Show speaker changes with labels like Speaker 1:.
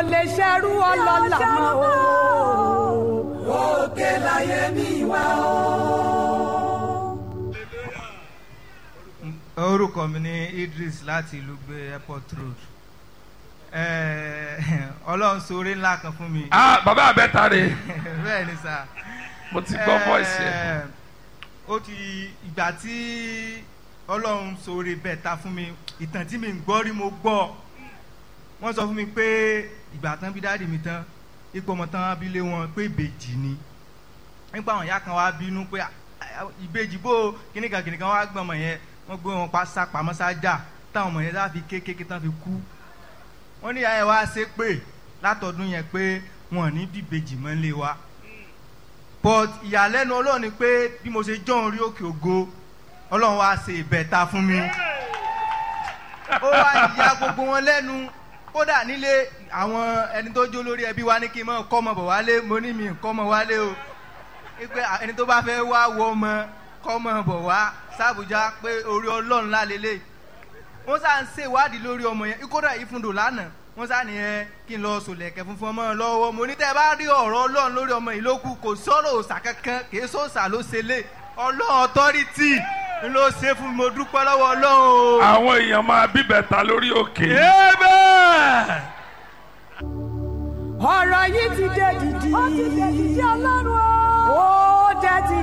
Speaker 1: lè ṣerú ọlọ́lá mọ́ o.
Speaker 2: òkè láyé mi wá o.
Speaker 3: orúkọ mi ní Idris láti ìlú gbé airport road Eh, ọlọ́run ṣoore ńlá kan fún mi
Speaker 4: ah bàbá àbẹ́ta rè
Speaker 3: bẹ́ẹ̀ ni sà
Speaker 4: mo ti gbọ́ voice yẹn
Speaker 3: Eh, ó ti ìgbà tí ọlọ́run ṣoore bẹ́ẹ̀ ta fún mi ìtàn tí mi ń gbọ́ rí mo gbọ́ wọ́n sọ fún mi pé ìgbà tán bí dáàdì mi tán ipò ọmọ tán abilé wọn pé ìbejì ni nípa àwọn ìyá kan wá bínú pé "Ah, ah, ìbejì bó kíníkan kíníkan wá gbọ́n ọmọ yẹn wọ́n gbé wọn pa sápamọ́ sájà táwọn ọmọ yẹn sá fi kékeré tán fi kú wọ́n ní ìyá yẹn wá ṣe pé látọdún yẹn pé wọn ò ní bíbejì mọ́ lé wa but ìyàlẹ́nu ọlọ́run ni pé bí mo ṣe jọ́ orí òkè ògo ọlọ́run wá ṣe ìbẹ̀ta fún mi ó wá ìyá gbogbo wọn lẹ́nu kódà nílé àwọn ẹni tó jó lórí ẹbí wa ní kí n mọ̀ kọ́ ọmọ bọ̀ wálé mo ní mi kọ́ ọmọ wálé o pé ẹni tó bá fẹ́ wá wọ ọmọ kọ́ ọmọ bọ̀ wá sàbújá pé orí ọlọ́run lálélẹ̀ wọ́n sá ń ṣèwádìí lórí ọmọ yẹn kódà ìfúndò lánàá wọ́n sá ní ẹ kí n lọ sòlẹ̀kẹ̀ funfun ọmọ lọ́wọ́ mo ní tẹ́ ẹ bá rí ọ̀rọ̀ ọlọ́run lórí ọmọ yìí ló kù kò sọ̀rọ̀ òòsà kankan kì í sọ̀sà ló ṣe lé ọlọ́run ọ̀tọ́rìtì ń ló ṣe fún mi mo dúpẹ́ lọ́wọ́ ọlọ́run o.
Speaker 4: àwọn èèyàn máa bíbẹ̀ta lórí òkè
Speaker 1: ọ̀rọ̀ yìí ti dé dìdì.
Speaker 2: ó ti dé dìdì ọlọ́run o.
Speaker 1: ó dé ti